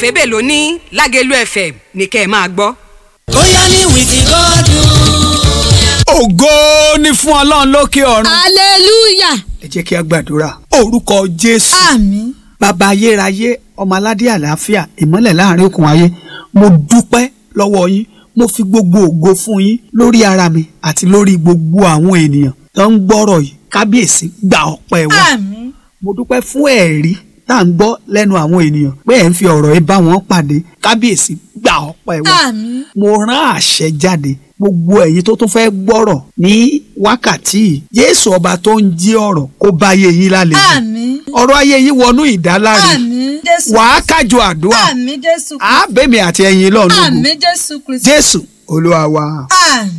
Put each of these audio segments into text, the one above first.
òsèbè ló ní lágẹ̀lú fm ní kẹ́ ẹ máa gbọ́. ó yá ní wìkì gọ́dún. ògo ni fún ọlọ́run lókè ọ̀run. hallelujah ẹ jẹ́ kí a gbàdúrà orúkọ jésù àmín bàbá ayérayé ọmọ aládé àlàáfíà ìmọ́lẹ̀ láàrin òkun ayé mo dúpẹ́ lọ́wọ́ yín mo fi gbogbo ògo fún yín lórí ara mi àti lórí gbogbo àwọn ènìyàn tó ń gbọ́rọ̀ yìí kábíyèsí gba ọpẹ́ wa àmín mo dúpẹ́ fún ẹ̀rí tá à ń gbọ́ lẹ́nu àwọn ènìyàn pé ẹ̀ ń fi ọ̀rọ̀ yìí bá wọn pàdé kábíyèsí gba ọpẹ́ wa àmín mo rán àṣẹ jáde gbogbo ẹ̀yin tó tún fẹ́ gbọ́rọ̀ ní wákàtí yìí Jésù ọba tó ń jí ọ̀rọ̀ kó bá yé yín lálejò àmín ọ̀rọ̀ ayé yín wọnú ìdáláre àmín jésù wàá kájọ àdúrà àmín jésù àbẹ̀mí àti ẹ̀yin lọ́nà ògùn àmín jésù kristu Jésù Olúwa wa àmín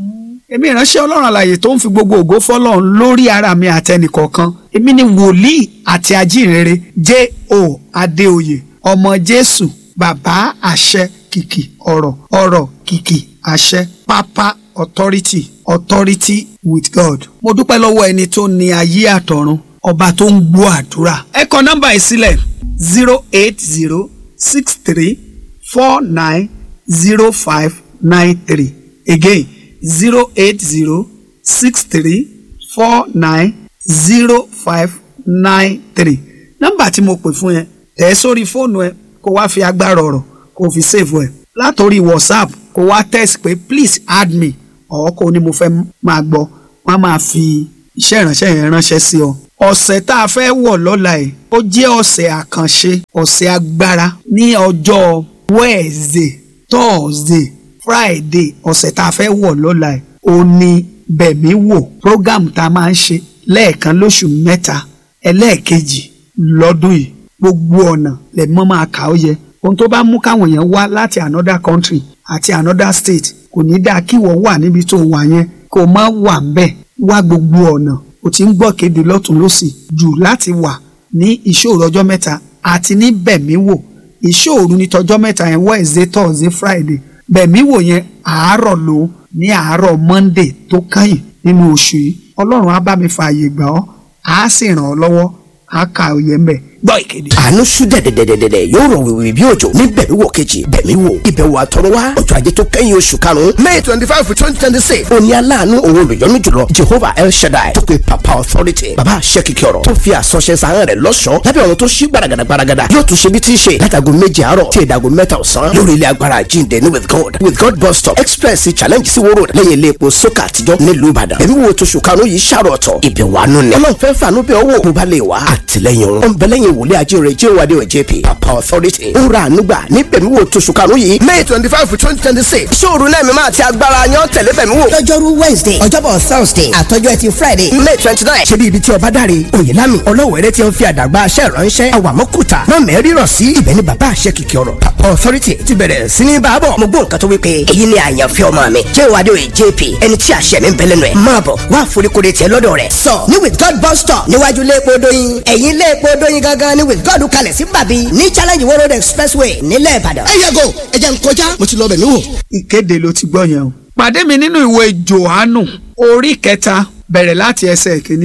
èmi ìránṣẹ́ ọlọ́run àlàyé tó ń fi gbogbo ògo fọlọ́run lórí ara mi àtẹnìkọ̀ọ̀kan èmi ni wòlíì àti ajínrere J.O. Adéoyè ọmọ Jésù bàbá àṣẹ kìkì ọ̀rọ̀ ọ̀rọ̀ kìkì àṣẹ pápá authority authority with God. mo dúpẹ́ lọ́wọ́ ẹni tó ní ayé àtọ̀run ọba tó ń gbọ́ àdúrà. ẹ kọ nọ́mbà yìí sílẹ̀ zero eight zero six three four nine zero five nine three again zero eight zero six three four nine zero five nine three nọ́mbà tí mo pè fún yẹn tẹ̀ ẹ́ sórí fóònù ẹ kó wá fi agbára ọ̀rọ̀ kó fi save ẹ látòrí whatsapp kó wá text pé please add me ọ̀ kó ní mo fẹ́ máa gbọ́ wọ́n á máa fi iṣẹ́ ìránṣẹ́ yẹn ránṣẹ́ sí ọ. ọ̀sẹ̀ tá a fẹ́ wọ̀ lọ́la ẹ̀ ó jẹ́ ọ̀sẹ̀ àkànṣe ọ̀sẹ̀ agbára ní ọjọ́ wednesday thursday friday ọ̀sẹ̀ tá a fẹ́ wọ̀ lọ́la ẹ̀ ó ní bẹ̀mí wò program tá a máa ń ṣe lẹ́ẹ̀kan lóṣù mẹ́ta ẹlẹ́ẹ̀kejì lọ́dún yìí gbogbo ọ̀nà lẹ́mọ́ máa kà ó yẹ ohun tó bá mú káwọn èèyàn wá láti another country àti another state kò ní dáa kí wọ́n wà níbi tó wà yẹn kó má wà ńbẹ̀ wá gbogbo ọ̀nà o ti ń gbọ́ kéde lọ́tún lọ́sì jù láti wà ní ìṣòro ọjọ́ mẹ́ta àti ní bẹ̀mí wò ìṣòro ní tọjọ́ mẹ́ta yẹn Wednesday Thursday Friday bẹ̀mí wò yẹn àárọ̀ ló ní àárọ̀ Monday tó kẹ́yìn nínú oṣù yìí Ọlọ́run á bá mi fààyè gbà ọ́ á sì ràn ọ́ lọ́wọ́ á ka òye mbẹ̀ gbọ́ ìkéde. àánú ṣú dẹ̀dẹ̀dẹ̀dẹ̀dẹ̀ yóò rọ̀ wìwì bí òjò ní bẹ̀mí wò kejì bẹ̀mí wò ìbẹ̀wò àtọ̀run wá ọjọ́ ajé tó kẹ́yìn oṣù karùn-ún may twenty five twenty twenty six òní aláàánú òun olùyọ́nú jùlọ jehovah el shaddai tó pe papa authority baba àṣẹ kìkì ọ̀rọ̀ tó fi àsọṣẹ sàárẹ̀ rẹ̀ lọ́ṣọ̀ọ́ lábẹ́ ọ̀run tó ṣí gbaragada gbaragada yóò tún ṣe bí tí ń ṣe látago méje àárọ̀ tí ìdago mẹ́ta ọ̀sán lórí ilé agbára jíǹde ní with god with god bus stop express challenge sí wóró lẹ́yìn ilé epo sókà àtijọ́ nílùú ìbàdàn ẹ̀mí wo tóṣù karùn-ún yìí ṣàrọ̀ ọ̀tọ̀ ìbẹ̀wò àánú ni ọlọ́run fẹ́ fàánú bẹ́ẹ̀ wò bó bá lè wá àtìlẹ́yìn òun ọ̀nbẹ́lẹ́yìn wòlé ajínrere j wade o jp papa authority ń ra ànúgbà ní bẹ̀míwò tóṣù karùn-ún yìí may twenty five twenty twenty six ṣóòru náà mímọ́ àti agbára yan tẹ̀lé bẹ̀míwò. lọ́jọ́rú wednesday ọjọ́bọ̀ thursday àtọ́jọ́ ẹtì friday. may twenty nine ṣe bí ibi tí ọba dáre oyèlámi ọlọ́wẹ̀rẹ́ tí ń fi àdàgbà aṣẹ́ ìránṣẹ́ àwàmọ́kùtà náà mẹ́rìíràn sí ibẹ̀ ní bàbá àṣẹ kìkì ọ̀rọ̀ papa authority ti bẹ̀rẹ̀ sí ní bàbọ̀. mo gbọ́ nǹkan tó wí pé èyí ni àyànfẹ́ ọmọ mi jẹ́ ìwádìí òye jp ẹni tí àṣẹ mi ń bẹ lẹ́nu ẹ̀ máa bọ̀ wá foríkodè tiẹ̀ lọ́dọ̀ rẹ̀ sọ ní with god bus stop níwájú léèpo dóyin ẹ̀yìn léèpo dóyin gangan ní with god kalẹ̀ sí bàbí ní challenge world road expressway nílẹ̀ ìbàdàn. ẹ yẹ go ẹ jẹ́ n kọjá mo ti lọ bẹ̀mí wò. ìkéde ló ti gbọ́ yẹn o. pàdé mi nínú ìwé Jòhánù orí kẹta bẹ̀rẹ̀ láti ẹsẹ̀ kìíní.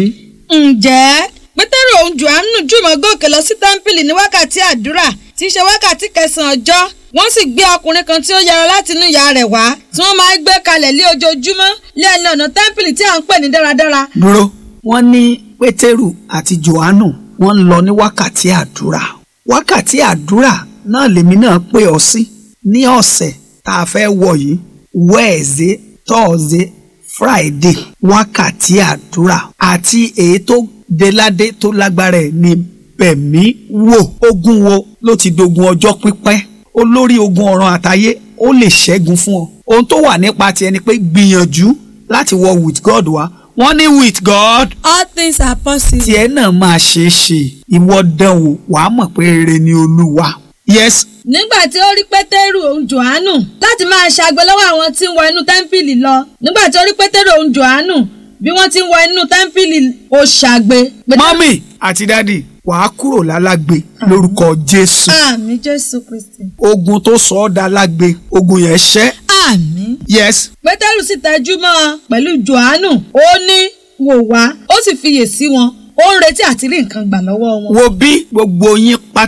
ǹjẹ́ pétérù òun jòhánù jùmọ̀ gòkè lọ sí tẹ́ḿpìlì ní wákàtí àdúrà tí í ṣe wákàtí kẹsàn-án ọjọ́ wọ́n sì gbé ọkùnrin kan tí ó yára láti inú ìyá rẹ̀ wá tí wọ́n máa ń gbé kalẹ̀ lé ojoojúmọ́ lé ẹni ọ̀nà tẹ́ḿpìlì tí à ń pè ní dáradára. dúró wọ́n ní pétérù àti Jòhánù wọ́n ń lọ ní wákàtí àdúrà wákàtí àdúrà náà lèmi náà pè ọ́ sí ní ọ̀sẹ̀ tá a fẹ́ wọ̀ yìí Wednesday Thursday Friday wákàtí àdúrà àti èyí tó deládé tó lágbára ẹ̀ ní bẹ̀mí wò ogun wo ló ti dogun ọjọ́ pípẹ́ olórí ogun ọ̀run àtayé ó lè ṣẹ́gun fún ọ ohun tó wà nípa tiẹ̀ ni pé gbìyànjú láti wọ with God wá wọ́n ní with God all things are possible. tiẹ̀ náà máa ṣeé ṣe ìwọ dánwò wàá mọ̀ pé rere ni olúwa yes nígbà tí ó rí pétérù òun jòhánù láti máa ṣàgbé lọ́wọ́ àwọn tí ń wọ inú tẹ́ḿpìlì lọ nígbà tí ó rí pétérù òun jòhánù bí wọ́n ti ń wọ inú tẹ́ḿpìlì ó ṣàgbé. Pétérù- mọ́mì àti dádì wàá kúrò lálágbe lórúkọ jésù àmín jésù kristi. ogun tó sọ ọ́ da lágbe ogun yẹn ṣẹ́ àmín. yes pétérù sì tẹjú mọ́ ọ pẹ̀lú jòhánù ó ní wò wá ó sì fiyè sí wọn ó ń retí àti rí nǹkan gbà lọ́wọ́ wọn. wo bí gbogbo yín pátá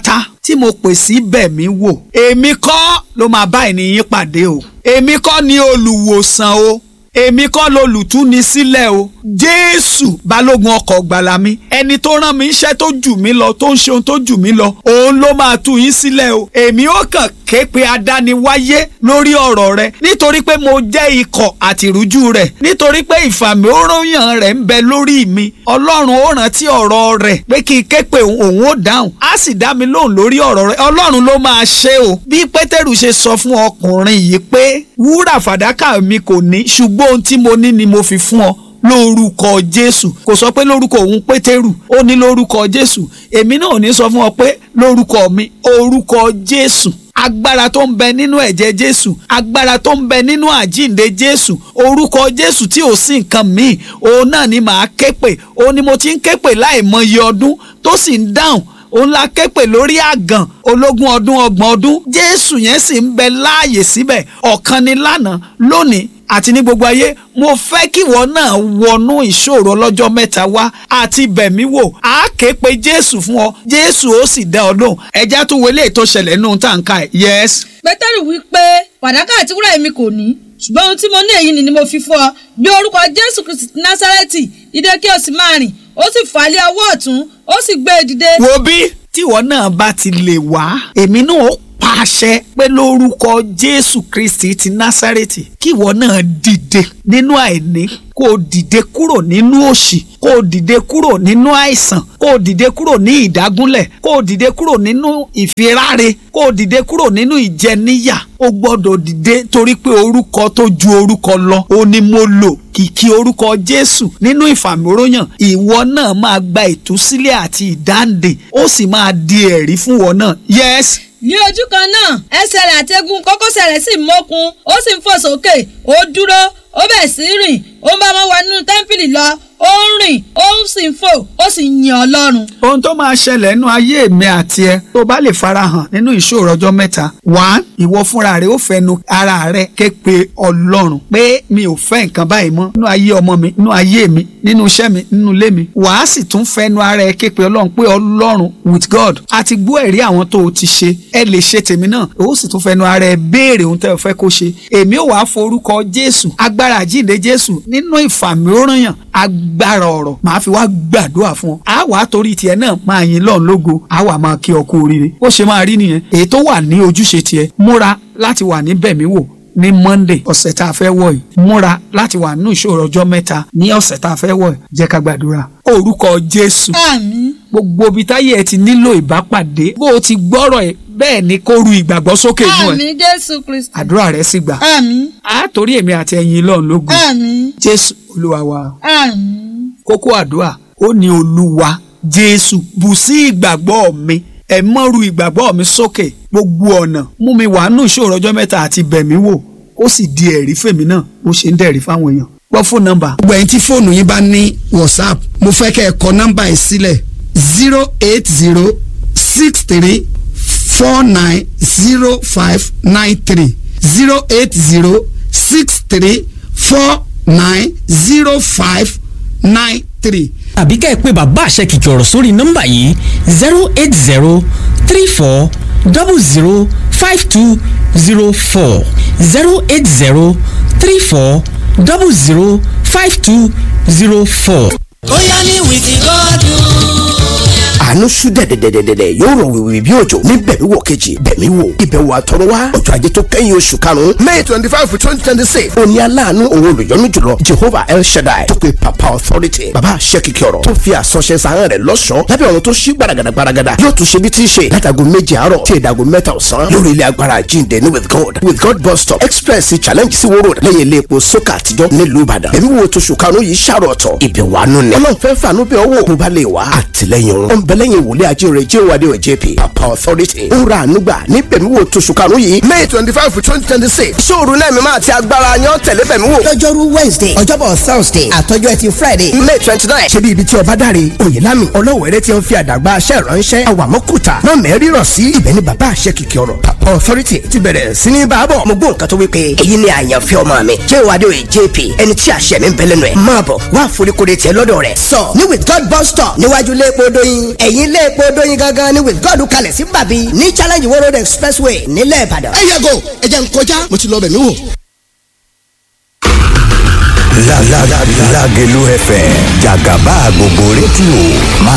tí mo pè sí bẹ̀mí wò èmi kọ́ ló máa bá ènìyàn pàdé o èmi kọ́ ni olùwòsàn o èmi kọ́ lolùtúni sílẹ̀ o jésù balógun ọkọ̀ gbàlà mi ẹni tó rán mi iṣẹ́ tó jù mí lọ tó ń ṣe ohun tó jù mí lọ òun ló máa tú yín sílẹ̀ o èmi ó kàn ké pe adániwáyé lórí ọ̀rọ̀ rẹ nítorí pé mo jẹ́ ikọ̀ àtìrújú rẹ̀ nítorí pé ìfàmì òróyàn rẹ̀ ń bẹ lórí mi ọlọ́run ó rántí ọ̀rọ̀ rẹ̀ pé kí n ké pe òun ó dáhùn á sì dá mi lóhùn lórí ọ̀rọ̀ rẹ̀ ọlọ́run ló máa ṣe o bí pétérù ṣe sọ fún ọkùnrin yìí pé wúrà fàdákà mi kò ní ṣùgbọ́n ohun tí mo ní ni mo fi fún ọ lórúkọ jésù kò sọ pé lórúkọ òun pétérù ó ní lórúkọ jésù èmi náà ò ní sọ fún ọ pé lórúkọ mi orúkọ jésù agbára tó ń bẹ nínú ẹ̀jẹ̀ jésù agbára tó ń bẹ nínú àjíǹde jésù orúkọ jésù tí ò sí nǹkan míì òun náà ni màá ké pè òun ni mo ti ń ké pè láìmọye ọdún tó sì ń dáhùn òun la ké pè lórí àgàn ológun ọdún ọgbọ̀n ọdún jésù yẹn sì ń bẹ láàyè síbẹ̀ ọ̀kan ni lánàá lónìí àti ní gbogbo ayé mo fẹ́ kí ìwọ náà wọnú ìṣòro ọlọ́jọ́ mẹ́ta wá àti bẹ̀mí wò á ké pe jésù fún ọ jésù ó sì dá ọ lóhùn ẹja tó wọlé ètò ṣẹlẹ̀ nù tàǹkà ẹ̀ yes. pétérù wí pé fàdákà àti wúrà èmi kò ní ṣùgbọ́n ohun tí mo ní èyí ni mo fi fún ọ bí orúkọ jésù kristi ti násárẹ́tì dìde kí o sì máa rìn ó sì fà á lé ọwọ́ ọ̀tún ó sì gbé e dìde. wo bí tíwọ náà bá ti lè wá èmi náà ó pàṣẹ pé lórúkọ jésù kristi ti násárẹ́tì kí ìwọ náà dìde nínú àìní kó o dìde kúrò nínú òṣì kó o dìde kúrò nínú àìsàn kó o dìde kúrò ní ìdágúnlẹ̀ kó o dìde kúrò nínú ìfiráre kó o dìde kúrò nínú ìjẹníyà o gbọ́dọ̀ dìde torí pé orúkọ tó ju orúkọ lọ ó ní mo lò kìkì orúkọ jésù nínú ìfàmìróyàn ìwọ náà máa gba ìtúsílẹ̀ àti ìdáǹdè ó sì máa di ẹ̀rí fún wọn náà yes ní ojú kan náà ẹsẹ̀ rẹ̀ àti egun kókósẹ̀ rẹ̀ sì mókun ó sì ń fò sókè ó dúró ó bẹ̀ sí rìn ó ń bá wọn wọ inú tẹ́ḿpìlì lọ ó ń rìn ó sì ń fò ó sì ń yin ọlọ́run. ohun tó máa ṣẹlẹ̀ nínú ayé mi àti ẹ tó bá lè farahàn nínú ìṣòro ọjọ́ mẹ́ta wá ìwọ fúnra rẹ ó fẹnu ara rẹ ké pe ọlọ́run pé mi ò fẹ́ nǹkan báyìí mọ́ nínú ayé ọmọ mi nínú ayé mi nínú iṣẹ́ mi nínú ilé mi wàá sì tún fẹnu ara ẹ ké pe ọlọ́run pé ọlọ́run with God a ti gbọ́ ẹ̀rí àwọn tó o ti ṣe ẹ lè ṣe tèmi náà ó sì tún fẹnu ara ẹ béèrè ohun tẹ́ o fẹ́ kó ṣe èmi ò wá forúkọ Jésù agbára àjíǹde Jésù nínú ìfàmì òrànyàn agbára ọ̀rọ̀ màá fi wá gbàdúrà fún ọ á wàá torí tiẹ̀ náà máa yin lọ́run lógo á wà máa kí ọ kú oríire ó ṣe máa rí nìyẹn èyí tó wà ní ojúṣe tiẹ̀ múra láti wà ní bẹ̀mí wò ní monday ọ̀sẹ̀ tá a fẹ́ wọ̀ yìí múra láti wà nínú ìṣòro ọjọ́ mẹ́ta ní ọ̀sẹ̀ tá a fẹ́ wọ̀ yìí jẹ́ ká gbàdúrà orúkọ jésù àmín gbogbo ibi táyé ẹ ti nílò ìbápàdé bó o ti gbọ́rọ̀ ẹ bẹ́ẹ̀ ni kó ru ìgbàgbọ́ sókè inú ẹ àmín jésù kristi àdúrà rẹ sì gbà àmín á torí èmi àti ẹ̀yin lọ́run lógun àmín jésù olúwa wa àmín kókó àdúrà ó ní olúwa jésù bù sí ìgbàgbọ́ mi ẹ mọ́rú ìgbàgbọ́ mi sókè gbogbo ọ̀nà mú mi wà nù ìṣòro ọjọ́ mẹ́ta àti bẹ̀mí wò ó sì di ẹ̀rí fèmí náà bó ṣe ń dẹ̀rí fáwọn èèyàn gbọ́ fóònù nọ́mbà gbogbo ẹ̀yin tí fóònù yín bá ní whatsapp mo fẹ́ kẹ́ ẹ kọ nọ́mbà yìí sílẹ̀ zero eight zero six three four nine zero five nine three zero eight zero six three four nine zero five nine three. tàbí ká ẹ pé bàbá àṣẹ kìkì ọ̀rọ̀ sórí nọ́mbà yìí zero eight zero three four double zero five two zero four zero eight zero three four double zero five two zero four. bóyá ní wìkì gọ́dún. àánú ṣú dẹ̀dẹ̀dẹ̀dẹ̀dẹ̀ yóò rọ̀ wìwì bí òjò ní bẹ̀mí wò kejì bẹ̀mí wò ìbẹ̀wò àtọ̀rọ̀wá ọjọ́ ajé tó kẹ́yìn oṣù karùn-ún may twenty five twenty twenty six òní aláàánú òun olùyọ́nú jùlọ jehovah el shaddai tó pe papa authority baba aṣẹ́kìkì ọ̀rọ̀ tó fi àsọṣẹ sàárẹ̀ rẹ̀ lọ́ṣọ̀ọ́ lábẹ́ ọ̀run tó ṣí gbaragada gbaragada yóò tún ṣe bí tí ń ṣe látago méje àárọ̀ tí ìdago mẹ́ta ọ̀sán lórí ilé agbára jíǹde ní with god with god bus stop express challenge sí wóró lẹ́yìn ilé epo sókà àtijọ́ nílùú ìbàdàn ẹ̀mí wo tóṣù karùn-ún yìí ṣàrọ̀ ọ̀tọ̀ ìbẹ̀wò àánú ni ọlọ́run fẹ́ fàánú bẹ́ẹ̀ wò bó bá lè wá àtìlẹ́yìn òun ọ̀nbẹ́lẹ́yìn wòlé ajé rẹ̀ jẹ́ wàdí ọ̀ jp papa authority ń ra ànúgbà ní bẹ̀mí wo tóṣù karùn-ún yìí may twenty five twenty twenty six ṣóòru náà mi máa ti agbára yan tẹ̀lé bẹ̀mí wò lọ́jọ́rú wednesday ọjọ́bọ̀ thursday àtọjọ́ ẹtì friday may twenty nine ṣe bí ibi tí ọba dáre oyèlámi ọlọ́wẹ̀rẹ́ ti ń fi àdàgbà aṣẹ́ ìránṣẹ́ àwàmọ́kùtà náà mẹ́rin rọ̀ sí ibẹ̀ ní bàbá àṣẹ kìkì ọ̀rọ̀ papa authority ti bẹ̀rẹ̀ sí ní bàbọ̀ mo gbọ́ nǹkan tó wí pé èyí ni àyànfẹ́ ọmọ mi jẹ́ ìwádìí òye jp ẹni tí àṣẹ mi ń bẹ lẹ́nu ẹ̀ máa bọ̀ wá foríkodè tiẹ̀ lọ́dọ̀ rẹ̀ sọ ní with god bus stop níwájú lẹ́ẹ̀pọ̀ dọ́yìn ẹ̀yìn ilé epo dóyin gangan ni with god kalẹ̀ sí bàbí ní challenge world road expressway nílẹ̀ ìbàdàn. ẹ yàgò ẹ jẹ́ n kọjá mo ti lọ bẹ̀ mí wò. Lágẹ̀lú FM jàgàbá gbogbo rédíò máa